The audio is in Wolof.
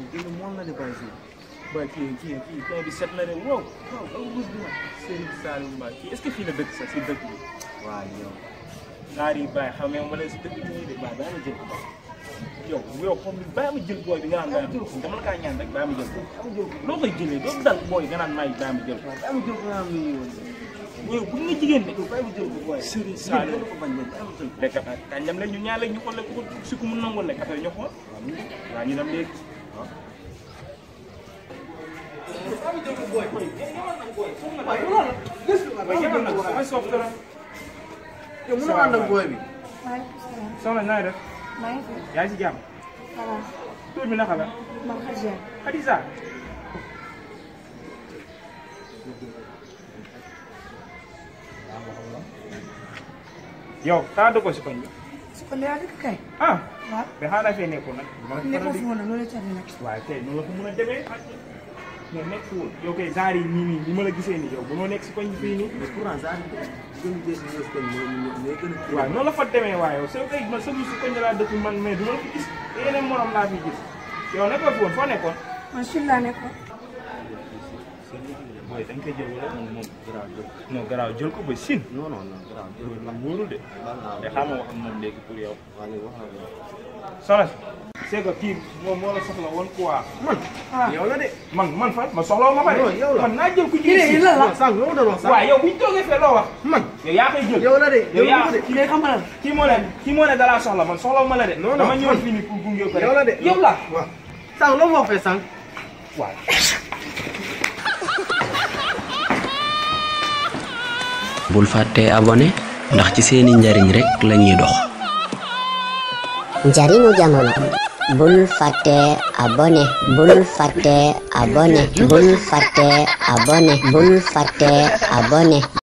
génn moom la de bàyyi si ba kii kii kii kii bi set na de wow wow aw bés bi ma Serigne Saliou Mbacke kii est-ce que fii la dëkk sax si dëkk bi waaw yow naar yi bàyyi xamee ma leen si dëkk bi de bàyyi bàyyi ma jël ko yow yow comme ni bàyyi ma jël booy bi nga naan bàyyi ma dama la kaa ñaan rek bàyyi ma jël ko loo koy jëlee doo dal booy nga naan maay bàyyi ma jël ko bàyyi ma jël ko nga am ni yow yow bu nga jigéen de bàyyi ma jël ko booy Serigne Saliou ko bañ leen bàyyi ma jël ko lekk kañ dem leen ñu ñaan leen ñu xool ko si ku mu nangul lekk affaire ñu xool waaw ñu dem léegi waaye yëgal nag damay soof dara yow mën a ànd ak booy bi maaleykum salaam. soxna naa def maa ngi fi. yaa ngi si jàmm voilà. tur bi naka la man Khadija. Khadija yow taa dëggoo si koñ bi su ko leeral dëkk kay. ah waaw. mais xaaral fee nekkoon nag nekkoo fi woon nag loolu la ca nag. waaye tey noonu la ko mën a demee mais nekkul yow kay genre yi nii nii ni ma la gisee nii yow bu noo nekk si koñ bi fii nii mais pourtant saa gën a gis ñëw si koñ mooy mooy gën a waaw noonu la fa demee waaye yow soo koy man sa si koñ laa dëkk man mais du ma la fi gis te yeneen morom laa fi gis yow nekkoo fi woon foo nekkoon man Chine laa nekkoon. mooy dañ koy jël wala moom moom garaaw jël non garaaw jël ko ba sin non non non garaaw jël ko man wóorul de baal naa te xam nga wax ak moom léegi pour yow waa léegi wax na ko soxna si c'est que kii moom moo la soxla woon quoi man ah yow la de man man fan ma soxla woon ma pare Non, yow la. man naa jël ku kii de jigéen la la. non sànq loo doon wax sànq waaw yow bu ñu toogee fee loo wax man yow yaa koy jël yow la de yow yow yaa la de kii day xam nga lan. kii moo ne kii moo ne dalaa soxla man soxla ma la de Non, non, dama ñëw man. fii nii pour gunge ko rek yow la de yow la waaw sànq loo ma wax fee sànq waaw bul fàtte abonné ndax ci seeni njariñ rekk lañuy dox njariñu jamono bul fàtte abonné bul fàtte abonné bul fàtte abonné bul fàtte abonné